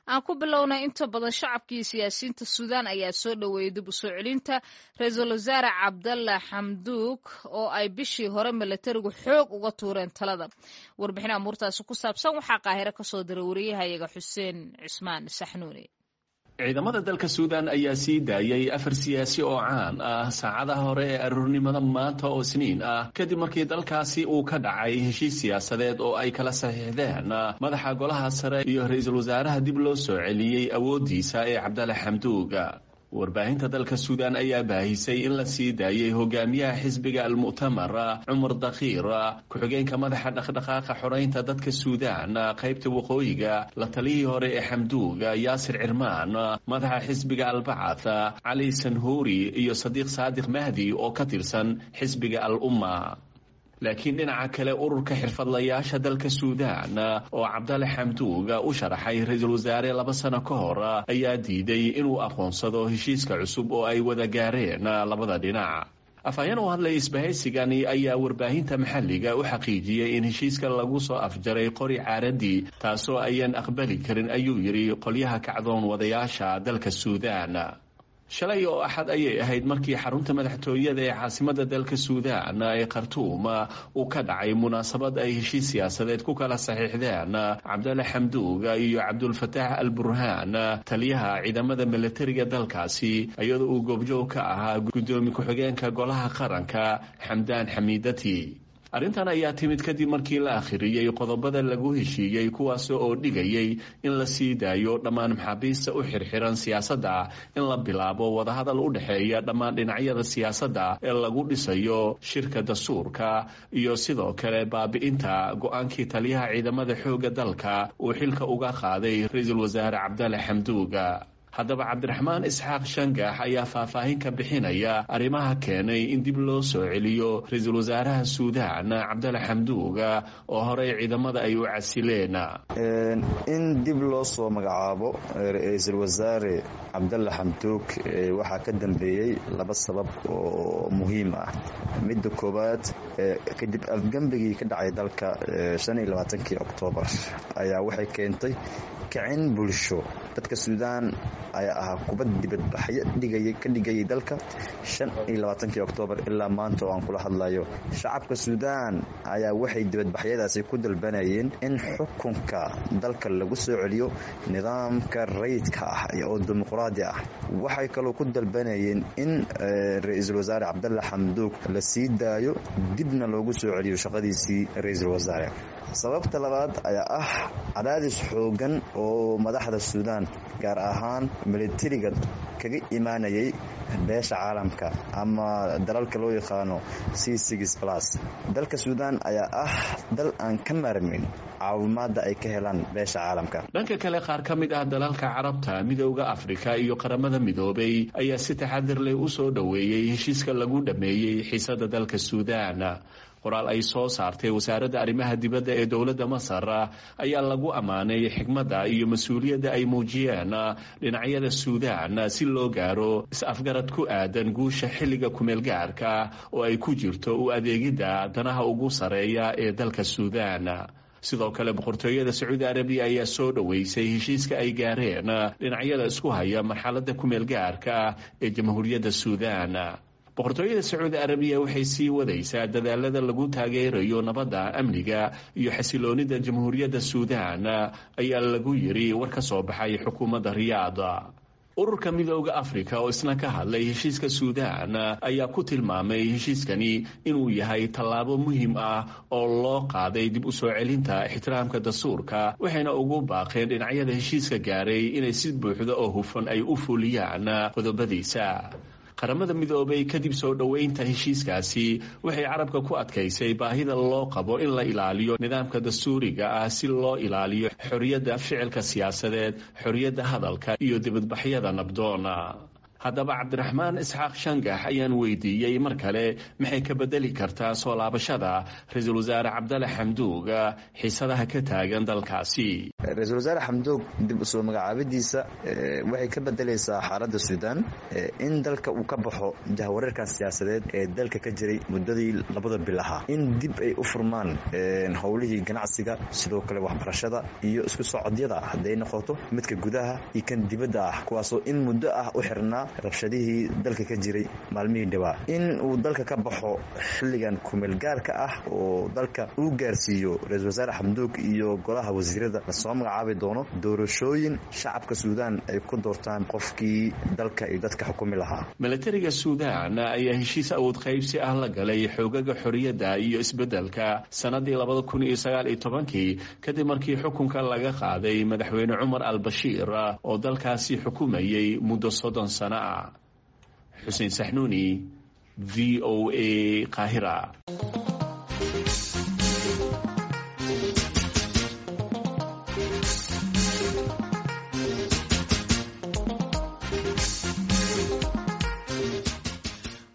aan ku bilownay inta badan shacabkii siyaasiyiinta suudaan ayaa soo dhoweeyey dib u soo celinta ra-iisul wasaare cabdalla xamduug oo ay bishii hore milatarigu xoog uga tuureen talada warbixin amuurtaasi ku saabsan waxaa qaahiro kasoo diray wariyahayaga xuseen cismaan saxnuuni ciidamada dalka suudan ayaa sii daayay afar siyaasi oo caan ah saacadaha hore ee aroornimada maanta oo isniin ah kadib markii dalkaasi uu ka dhacay heshiis siyaasadeed oo ay kala saxiixdeen madaxa golaha sare iyo ra-iisul wasaaraha dib loo soo celiyey awooddiisa ee cabdalla xamduuga warbaahinta dalka suudan ayaa baahisay in la sii daayay hogaamiyaha xisbiga almu'tamar cumar dakhiir ku-xigeenka madaxa dhaqdhaqaaqa xoreynta dadka suudan qaybta waqooyiga la taliyihii hore ee xamduuga yaasir cirmaan madaxa xisbiga albacath cali sanhuuri iyo sadiiq saadiq mahdi oo ka tirsan xisbiga al umma laakiin dhinaca kale ururka xirfadlayaasha dalka suudan oo cabdale xamduuga u sharaxay ra-iisul wasaare laba sano ka hor ayaa diiday inuu aqoonsado heshiiska cusub oo ay wada gaareen labada dhinac afhayeen u hadlay isbahaysigani ayaa warbaahinta maxalliga u xaqiijiyey in heshiiska lagu soo afjaray qori caaradii taasoo ayaan aqbali karin ayuu yidhi qolyaha kacdoon wadayaasha dalka suudan shalay oo axad ayay ahayd markii xarunta madaxtooyada ee caasimada dalka suudan ee khartuum uu ka dhacay munaasabad ay heshiis siyaasadeed ku kala saxiixdeen cabdalle xamduuga iyo cabdulfataax al burhaan taliyaha ciidamada milatariga dalkaasi iyadoo uu goobjoog ka ahaa guddoomi ku-xigeenka golaha qaranka xamdaan xamiidati arrintan ayaa timid kadib markii la akhiriyey qodobada lagu heshiiyey kuwaas oo dhigayay in la sii daayo dhammaan maxaabiista u xirxiran siyaasadda in la bilaabo wadahadal u dhexeeya dhammaan dhinacyada siyaasadda ee lagu dhisayo shirka dastuurka iyo sidoo kale baabi'inta go-aankii taliyaha ciidamada xoogga dalka uu xilka uga qaaday ra-iisul wasaare cabdalle xamduuga haddaba cabdiraxmaan isxaaq shangax ayaa faahfaahin ka bixinaya arrimaha keenay in dib loo soo celiyo ra-iisul wasaaraha suudan cabdalle xamduuga oo horey ciidamada ay u casileen in dib loo soo magacaabo ra-iisul wasaare cabdalle xamduug waxaa ka dambeeyey laba sabab oo muhiim ah midda koowaad kadib afgembigii ka dhacay dalka kii oktoobar ayaa waxay keentay kicin bulsho dadka suudaan ayaa ahaa kubad dibadbaxyo ka dhigayay dalka kii oktoobar ilaa maanta oo aan kula hadlayo shacabka suudaan ayaa waxay dibadbaxyadaasi ku dalbanayeen in xukunka dalka lagu soo celiyo nidaamka rayidka ah oo dimuqraadi ah waxay kaloo ku dalbanayeen in ra-iisul wasaare cabdalle xamduug la sii daayo dibna loogu soo celiyo shaqadiisii ra-iisul wasaare sababta labaad ayaa ah cadaadis xoogan oo madaxda suudaan gaar ahaan militariga kaga imaanayay beesha caalamka ama dalalka loo yaqaano c dalka suudaan ayaa ah dal aan ka maarmin caawimaada ay ka helaan beesha caalamka dhanka kale qaar ka mid ah dalalka carabta midooda afrika iyo qaramada midoobay ayaa si taxadir leh u soo dhoweeyey heshiiska lagu dhameeyey xiisada dalka suudaan qoraal ay soo saartay wasaaradda arrimaha dibadda ee dowladda masar ayaa lagu ammaanay xigmadda iyo mas-uuliyadda ay muujiyeen dhinacyada suudaan si loo gaaro is-afgarad ku aadan guusha xilliga kumeelgaarka oo ay ku jirto u adeegidda danaha ugu sareeya ee dalka suudaan sidoo kale boqortooyada sacuudi arabiya ayaa soo dhoweysay heshiiska ay gaareen dhinacyada isku haya marxaladda kumeelgaarka ee jamhuuriyadda suudaan boqortooyada sacuudi arabiya waxay sii wadaysaa dadaalada lagu taageerayo nabadda amniga iyo xasiloonida jamhuuriyadda suudaan ayaa lagu yiri war ka soo baxay xukuumadda riyaada ururka midooda afrika oo isna ka hadlay heshiiska suudaan ayaa ku tilmaamay heshiiskani inuu yahay tallaabo muhiim ah oo loo qaaday dib u soo celinta ixtiraamka dastuurka waxayna ugu baaqeen dhinacyada heshiiska gaaray inay si buuxda oo hufan ay u fuliyaan qodobadiisa qaramada midoobay kadib soo dhoweynta heshiiskaasi waxay carabka ku adkaysay baahida loo qabo in la ilaaliyo nidaamka dastuuriga ah si loo ilaaliyo xorriyadda ficilka siyaasadeed xorriyadda hadalka iyo dibadbaxyada nabdoona haddaba cabdiraxmaan isxaaq shangax ayaan weydiiyey mar kale maxay ka bedeli kartaa soo laabashada ra-iisul wasaare cabdalle xamduug xiisadaha ka taagan dalkaasi ra-iisul wasaare xamdoog dib usoo magacaabadiisa waxay ka bedelaysaa xaaladda suudaan in dalka uu ka baxo jahwareerkan siyaasadeed ee dalka ka jiray muddadii labada bil ahaa in dib ay u furmaan howlihii ganacsiga sidoo kale waxbarashada iyo isku socodyada hadday noqoto midka gudaha iyo kan dibadda ah kuwaasoo in muddo ah u xirnaa rabshadihii dalka ka jiray maalmihii dhawaa in uu dalka ka baxo xilligan kumeelgaarka ah oo dalka uu gaarsiiyo ra-iisul wasaare xamduug iyo golaha wasiirada lasoo magacaabi doono doorashooyin shacabka suudaan ay ku doortaan qofkii dalka iyo dadka xukumi lahaa milatariga suudaan ayaa heshiis awood qaybsi ah la galay xoogaga xorriyadda iyo isbeddelka sannadii labada kun iyo sagaal iyo tobankii kadib markii xukunka laga qaaday madaxweyne cumar al bashiir oo dalkaasi xukumayay muddo soddon sano ah xuseen saxnuuni v o a qaahira